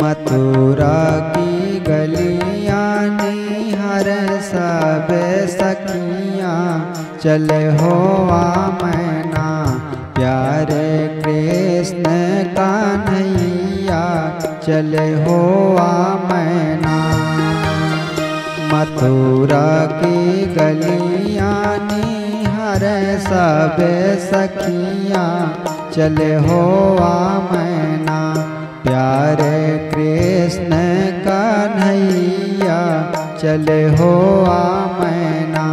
मथुरा की गलियां निहर सब सखियां चले हो मैना प्यारे कृष्ण कान्हैया चले हो मैना मथुरा की गलियां निहर सब सखियां चले हो मैना प्यारे कृष्ण कन्हैया चले हो मैना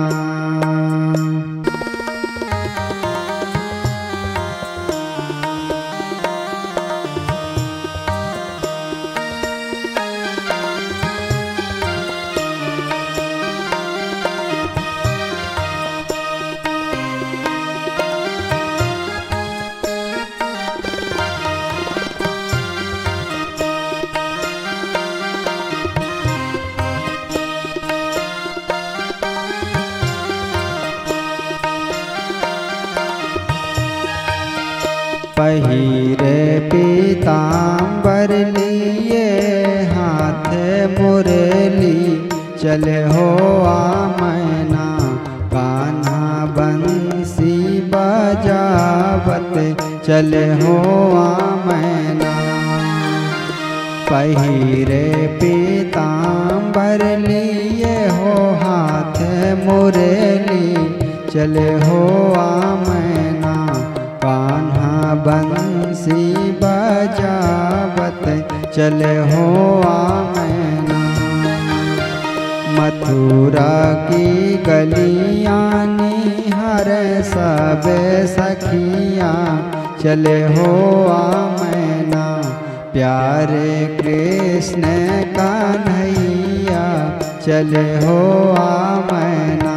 पहिरे पीताम्बर लिए हाथ मुरली चले हो मैना कान्हा बंसी बजावत चले हो मैना पहिरे पीताम्बर लिए हो हाथ मुरली चले हो मैना कान्हा बंसी बजावत चले हो मैना मथुरा की गलियां निहर सब सखियां चले हो मैना प्यारे कृष्ण कान्हैया चले हो मैना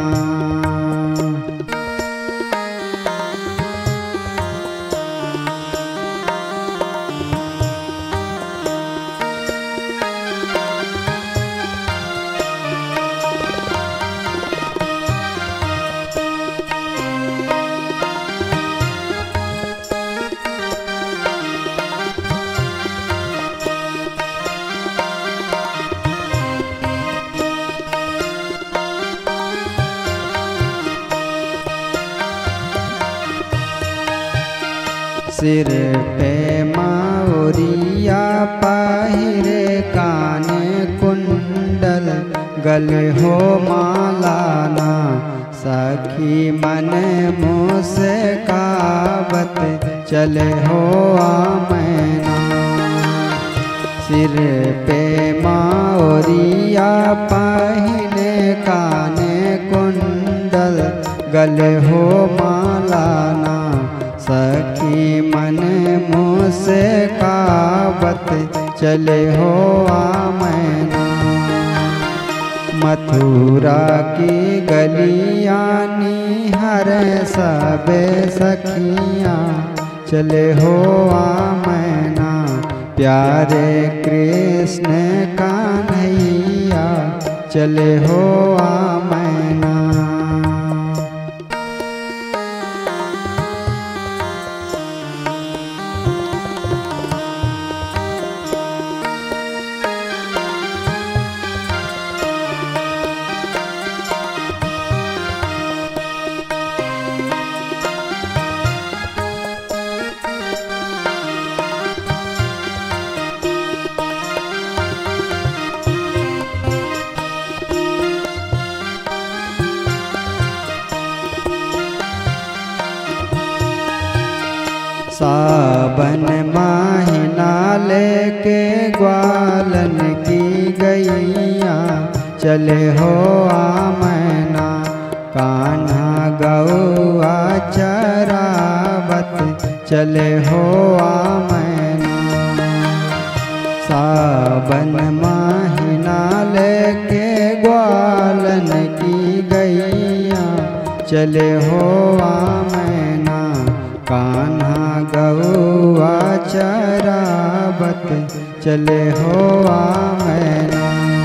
सिर पे माउरिया पहिरे काने कुंडल गले हो मालाना सखी मन मुझसे कावत चले हो मैना सिर पे माउरिया पहिने काने कुंडल गले हो मालाना सखी मन मुझसे कावत चले हो मैना मथुरा की गलियां निहर सब सखियां चले हो मैना प्यारे कृष्ण कान्हैया चले हो मैना सावन महीना लेके ग्वालन की गैया चले हो मैना कान्हा गौआ चरावत चले हो मैना सावन महीना लेके ग्वालन की गैया चले हो मैना कान्हा गौआ चरावत चले हो मैना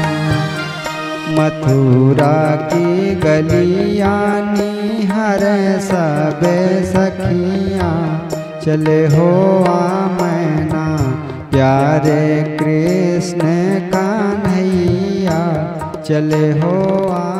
मथुरा की गलियां निहर सब सखियां चले हो मैना प्यारे कृष्ण कान्हैया चले हो आ